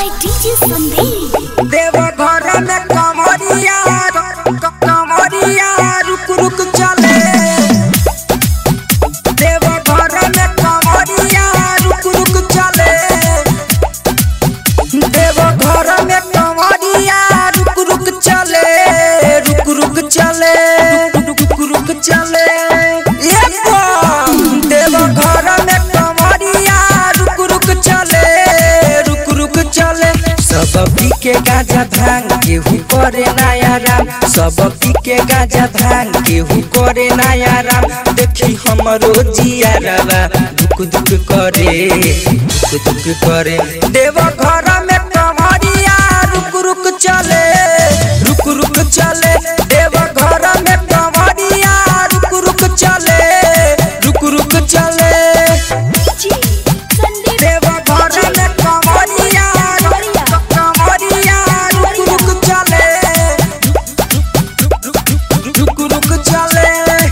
by DJ Sandeep. देव घर में कमरिया क- कमरिया रुक रुक चले देव घर में कमरिया रुक रुक चले देव घर में कमरिया रुक रुक चले रुक रुक चले रुक रुक रुक चले ये बम। देव घर में कमरिया रुक रुक चले रुक रुक चले सब पी के गाजा भांग केहू करे नया राम सब पी के गाजा भांग केहू करे नया राम देखी हमरो जिया रवा दुख दुख करे दुख दुख करे देव घर में कमरिया रुक रुक चले रुक रुक चले देव घर में कमरिया रुक रुक चले रुक रुक चले DJ Sandeep. देव घर में कमरिया कमरिया रुक रुक चले रुक रुक चले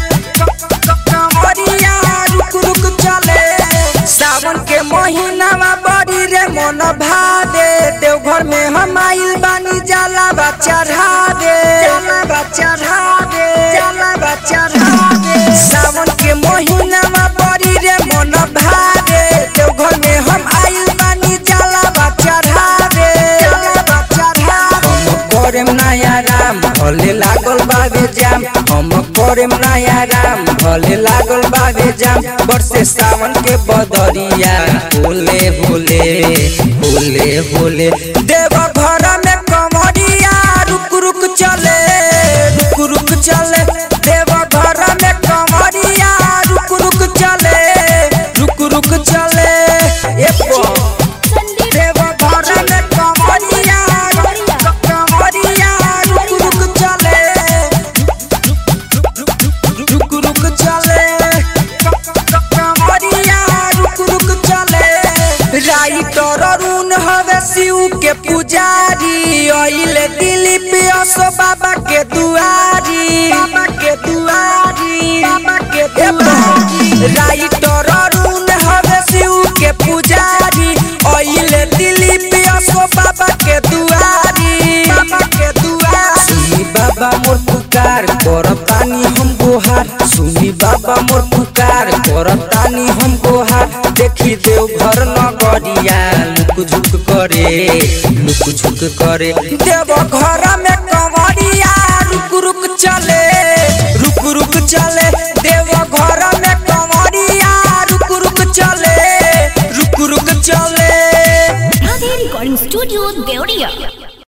कमरिया रुक रुक चले सावन के महीनावा बड़ी रे मन भादे देवघर में हम आइल बानी जाला बच्चा ढाबे जाला बच्चा ढाबे जाला बच्चा ढाबे सावन के महीनावा बड़ी रे मन भादे देवघर में हम आइल बानी जाला बच्चा ढाबे जाला बच्चा ढाबे हम करेम नया राम भले लागल बाबे जाम हम करेम नया राम भले लागल बाबे जाम बरसे सावन के बदरिया होले होले होले होले देव घर में कमरिया रुक रुक चले रुक रुक चले देव घर में कमरिया रुक रुक चले रुक रुक चले ए बम। Sandeep. देव घर में कमरिया कमरिया रुक रुक चले रुक रुक चले कमरिया रुक रुक चले राइटर अरुण हवे शिव के पुजारी अइले दिलीप असो बाबा के दुआरी बाबा के दुआरी बाबा के दुआरी राइटर अरुण हवे शिव के पुजारी अइले दिलीप असो बाबा के दुआरी बाबा के दुआरी सुनी बाबा मोर पुकार करतानी हम गोहार सुनी बाबा मोर पुकार करतानी हम गोहार देखी देव घर नगरिया लुक झुक करे लुक झुक करे देव घर में कमरिया रुक रुक चले रुक रुक चले देव घर में कमरिया रुक रुक चले रुक रुक चले Radhe Recording Studio, Deoria.